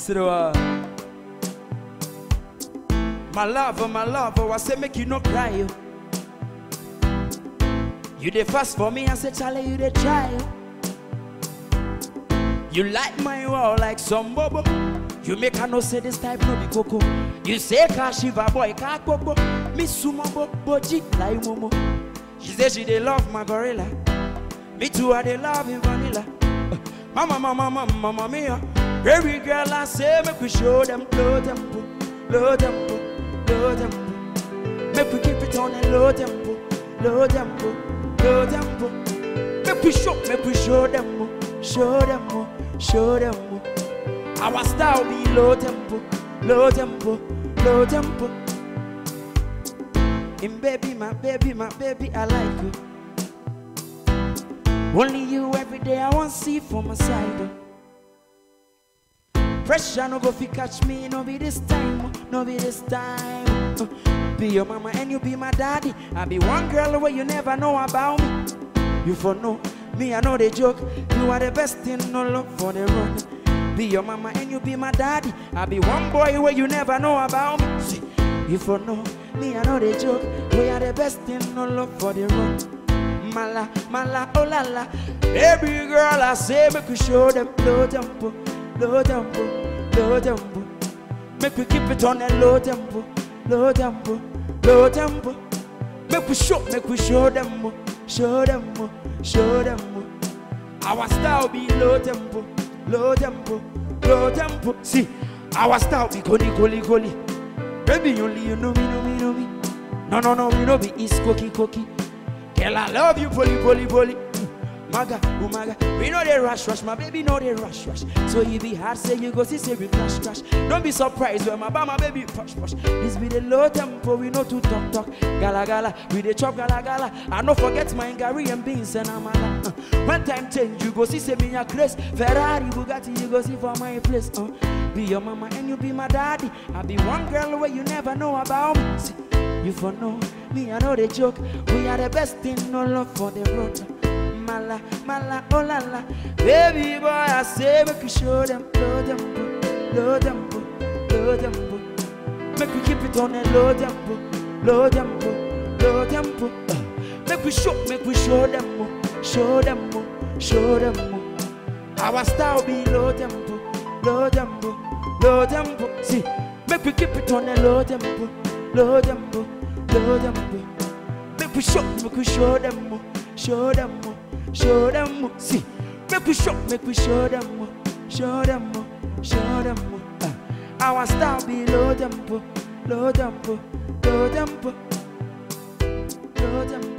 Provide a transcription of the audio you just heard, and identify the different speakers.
Speaker 1: Mesro. My lover, my lover, I say make you no cry. yo. You the fast for me, I say Charlie, you the try. yo. You light my wall like some bubble. You make her no say this type no be coco. You say ka shiva boy ka bobo. Me sumo bo boji like momo. She say she dey love my gorilla. Me too I dey love him vanilla. Uh, Mama mama mama mama mia. Baby girl I say make we show them low tempo, low tempo, low tempo. Make we keep it on a low tempo, low tempo, low tempo. Make we show, make we show them, oh, show them, oh, show them. oh. Our style be low tempo, low tempo, low tempo. And baby, my baby, my baby, I like you. Only you every day I want see for my side. oh. Pressure no go fi catch me, no be this time, oh, no be this time. oh. Be your mama and you be my daddy. I be one girl where you never know about me. You for know me, I know the joke. You are the best thing, no love for the run. Be your mama and you be my daddy. I be one boy where you never know about me. See, you for know me, I know the joke. We are the best thing, no love for the run. Mala, mala, oh la la. Baby girl, I say make we show them low tempo, low tempo, low tempo. Make we keep it on a low tempo, low tempo, low tempo. Make we show, make we show them, oh, show them, oh, show them. oh. Our style be low tempo, low tempo, low tempo. See, our style be goli, goli, goli. Baby, only you know me, know me, know me. No, no, no, we know be East cookie, cookie. Girl, I love you, poly, poly, poly. Mm, Maga, oh maga, we know they rush, rush, my baby know they rush, rush. So you be hard, say you go see, say we crash, crash. Don't be surprised when my bama baby push, push. This be the low tempo, we know to talk, talk. Gala, gala, we the chop, gala, gala. I no forget my Gary and beans and amala. Uh, when time change, you go see, say me a craze. Ferrari, Bugatti, you go see for my place. Uh, be your mama and you be my daddy. I be one girl where you never know about me. See, you for know me, I know the joke. We are the best in no love for the road. Mala, mala, oh la la. Baby boy, I say make you show them low tempo, low tempo, low tempo. Make we keep it on a low tempo, low tempo, low tempo. Uh, make we show, make we show them, oh, show them, oh, show them. oh. Our style be low tempo, low tempo, low tempo. See, make we keep it on a low tempo, low tempo, low tempo. Make we show, make we show them, oh, show them, oh, show them. oh. See, make we show, make we show them, oh, show them, oh, show them. oh. Uh, our style be low tempo, low tempo, low tempo, low tempo.